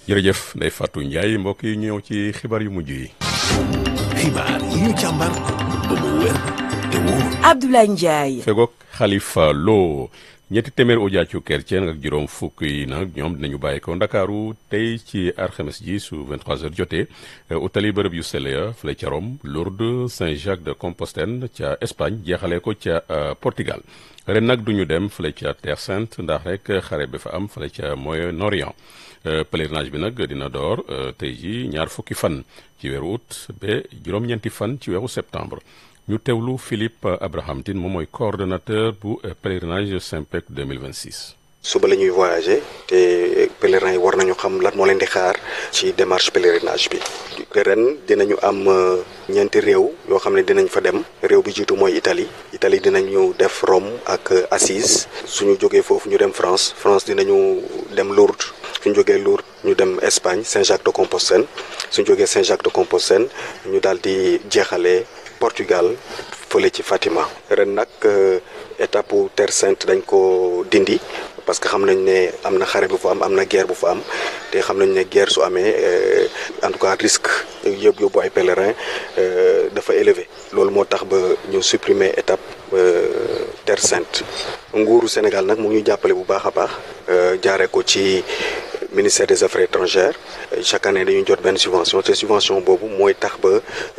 jërëjëf Ndeye Fatou Ndiaye mbokk yi ñëw ci xibaar yu mujj yi. xibaar yi ñu càmbar ba mu wér te wóor. Abdoulaye Ndiaye. fegook Khalifa Lo ñetti téeméer audiacu chrétien ak juróom fukk yi nag ñoom dinañu bàyyi ko Ndakaaru tey ci alxames ji su 23h jotee utali bërëb yu sell ya fële ca Rome Lourdes Saint-Jacques de Compostelle ca Espagne jeexalee ko ca Portugal ren nag duñu dem fële ca Terre Sainte ndax rek xare bi fa am fële ca Moyen-Orient pèlerinage bi nag dina door tey ji ñaar fukki fan ci weeru août ba juróom-ñeenti fan ci weeru septembre ñu teewlu Philippe Abraham Tine moom mooy coordonnateur bu pèlerinage Saint-Pec 2026. suba la ñuy voyager te pèlerins yi war nañu xam lan moo leen di xaar ci démarche pèlerinage bi ren dinañu am ñeenti réew yoo xam ne dinañ fa dem réew bi jiitu mooy Italie Italie dinañu def Rome ak Assise suñu jógee foofu ñu dem France France dinañu dem Lourdes suñu jógee Lourdes ñu dem Espagne Saint-Jacques de Compostelle suñu jógee Saint-Jacques de Compostelle ñu daal di jeexalee Portugal fële ci Fatima ren nag étape Terre Sainte dañ ko dindi parce que xam nañ ne am na xare bu fa am am na guerre bu fa am te xam nañ ne guerre su amee en tout cas risque yëpp yóbbu ay pèlerins dafa élevé loolu moo tax ba ñu supprimer étape Terre Sainte nguuru Sénégal nag mu ngi ñu jàppale bu baax a baax jaaree ko ci ministère des affaires étrangères chaque année dañuy jot benn subvention te subvention boobu mooy tax ba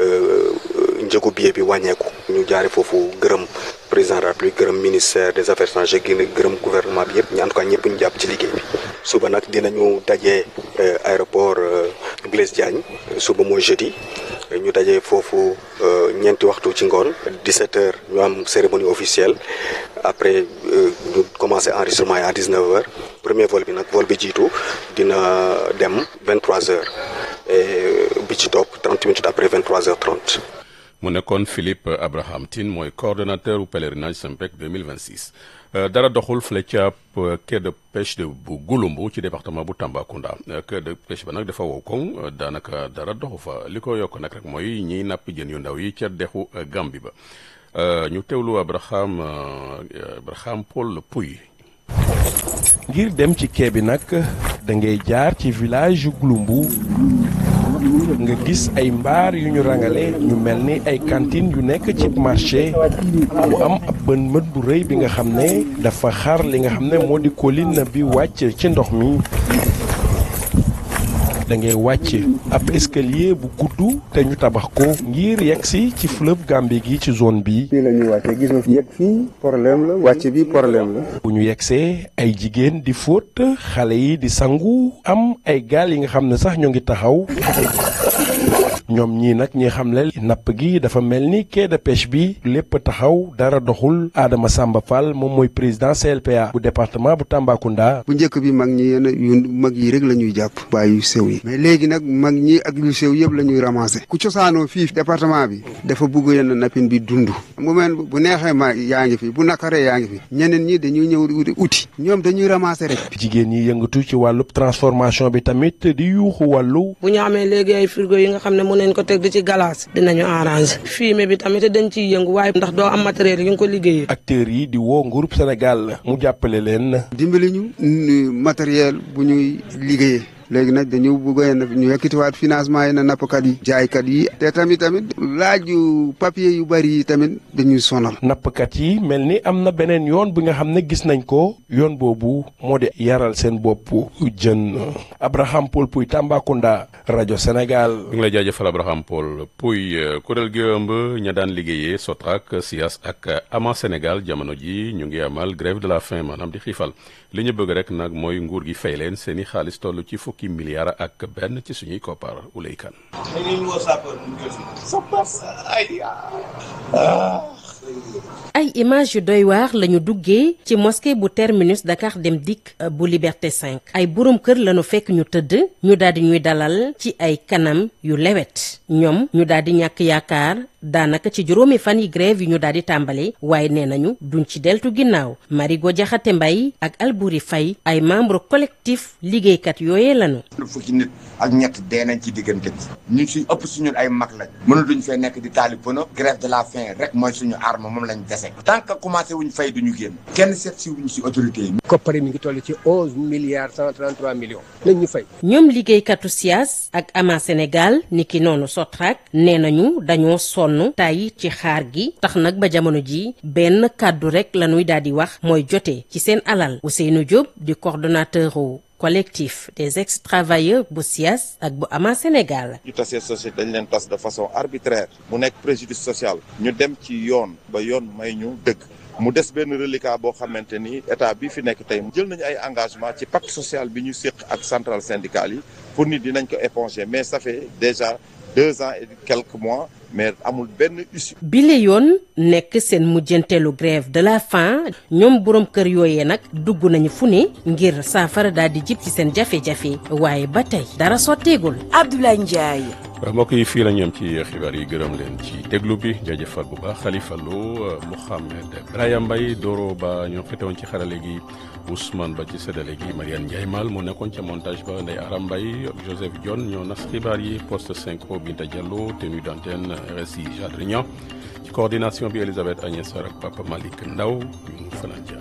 njëgu billet bi wàññeeku ñu jaare foofu gërëm président de la République gërëm ministère des affaires étrangères gi gërëm gouvernement bi yëpp en tout cas ñëpp ñu jàpp ci liggéey bi suba nag dinañu dajee aéroport Blaise Diagne suba mooy jeudi ñu dajee foofu ñeenti waxtu ci ngoon 17 heures ñu am cérémonie officielle après ñu commencé enregistrement yi à 19 heures premier vol bi nag vol bi jiitu dina dem 23 heures et bi ci topp 30 minutes après 23 heures 30 mu nekkoon Philippe Abraham Tine mooy coordonnateur bu pèlerinage Saint-Pec 2026 dara doxul fële ca quai de pêche de bu Gouloumbou ci département bu Tambacounda quai de pêche ba nag dafa wow koŋ daanaka dara doxu fa li ko yokk nag rek mooy ñiy napp jën yu ndaw yi ca dexu Gambie ba ñu teewlu Abraham Abraham Paul Pouy ngir dem ci quai bi nag da ngay jaar ci village yu Gouloumbou nga gis ay mbaar yu ñu rangale ñu mel ni ay cantine yu nekk ci marché mu am ab bën mët bu rëy bi nga xam ne dafa xar li nga xam ne moo di colline bi wàcc ci ndox mi da ngay wàcc ab escalier bu gudd te ñu tabax ko ngir yegg si ci fleuve Gambie gi ci zone bi. fii la ñuy wàccee gis nga yegg fii problème la wàcc bi problème la. bu ñu yeggsee ay jigéen di fóot xale yi di sangu am ay gaal yi nga xam ne sax ñu ngi taxaw. ñoom ñii nag ñi xam le napp gi dafa mel ni quai de pêche bi lépp taxaw dara doxul Adama Samba Fall moom mooy président CLPA bu département bu Tambacounda. bu njëkk bi mag ñi yenn yu mag yi rek la ñuy jàpp bàyyi yu sew yi mais léegi nag mag ñi ak yu sew yëpp la ñuy ramasser ku cosaanoo fii département bi dafa bugg yenn nappin bi dund mu mel bu neexee ma yaa ngi fi bu nakaree yaa ngi fi ñeneen ñi dañuy ñëw uti ñoom dañuy ramasser rek. jigéen ñi yëngatu ci wàllu transformation bi tamit di yuuxu wàllu. bu ñu amee léegi ay frigo yi nga xam ne mën nañ ko teg di ci galaas dinañu arranger fumier bi tamit dañ ciy yëngu waaye ndax doo am matériel yi nga ko liggéeyee. acteurs yi di woo nguurub Sénégal mu jàppale leen. dimbali ñu matériel bu ñuy liggéeyee. léegi nag dañu bëgg ñu yekkitiwaat financement yi na nappkat yi jaaykat yi te tamit tamit laaju papier yu bari yi tamit dañuy sonal nappkat yi mel ni am na beneen yoon bi nga xam ne gis nañ ko yoon boobu moo di yaral seen bopp jën Abraham Paul Pouy Tambacounda rajo Sénégal. ñu ngi lay jaajëfal Abraham Paul Pouy kuréel gi ëmb ña daan liggéeyee Sotrac SIAS ak Ama Sénégal jamono ji ñu ngi amal grève de la faim maanaam di xiifal li ñu bëgg rek nag mooy nguur gi fay leen seen i xaalis toll ci fukki milliards ak benn ci suñuy koppar ulay kan ay image yu doy waar lañu duggee ci mosquée bu terminus Dakar Dem Dikk bu Liberté 5 ay boroom kër lañu fekk ñu tëdd ñu daal di ñuy dalal ci ay kanam yu lewet ñoom ñu daal di ñàkk yaakaar daanaka ci juróomi fan yi grève yi ñu daal di tàmbali waaye nee nañu duñ ci deltu ginnaaw Marigo Jaxate Mbay ak Albouri Fay ay membre collectif liggéeykat yooyee lañu fukki nit ak ñett dee nañ ci diggante bi ñun suñ ëpp suñu ay mag lañ mënatuñ fee nekk di taali pono grève de la faim rek mooy suñu arme moom lañ dese tant que commencé wuñ fay duñu génn kenn seet si wuñ si autorité yi koppari mi ngi toll ci onze milliards cent trente trois millions nañ ñu fay ñoom liggéeykatu SIAS ak ama Sénégal niki noonu Sotrac nee nañu dañoo sonn tàyyi ci xaar gi tax nag ba jamono ji benn kàddu rek la ñuy daal di wax mooy jote ci seen alal Ousseynou Diop di coordonnateur collectif des ex-travailleurs bu SIAS ak bu ama Sénégal. ñu tasee société dañ leen tas de façon arbitraire mu nekk préjudice social ñu dem ci yoon ba yoon may ñu dëgg mu des benn reliquat boo xamante ni état bi fi nekk tey jël nañu ay engagement ci pacte social bi ñu séq ak centrale syndicale yi pour nit dinañ ko éponger mais ça fait déjà deux ans et quelques mois mais amul benn issue. bile yoon nekk seen mujjanteelu grève de la faim ñoom borom kër yooyee nag dugg nañu fu ne ngir saafara daal di jib ci seen jafe-jafe waaye ba tey dara sotteegul. Abdoulaye Ndiaye. mbokk yi fii la ñu am ci xibaar yi gërëm leen ci déglu bi jaajëfal bu baax Khalifa Lo Mouhamed Braya Mbaye Doro Ba ñoo fetewoon ci xarale gi Ousmane Ba ci séddale gi Mariane Ndiaye Mal moo nekkoon ca montage ba Ndeye Aram Mbaye ak Joseph Dione ñoo nas xibaar yi poste synchro Binta Diallo tenue d'antenne RSI Jadre Niang ci coordination bi Elisabeth Agnès Sarr ak Papa Malick Ndaw ñu fanaan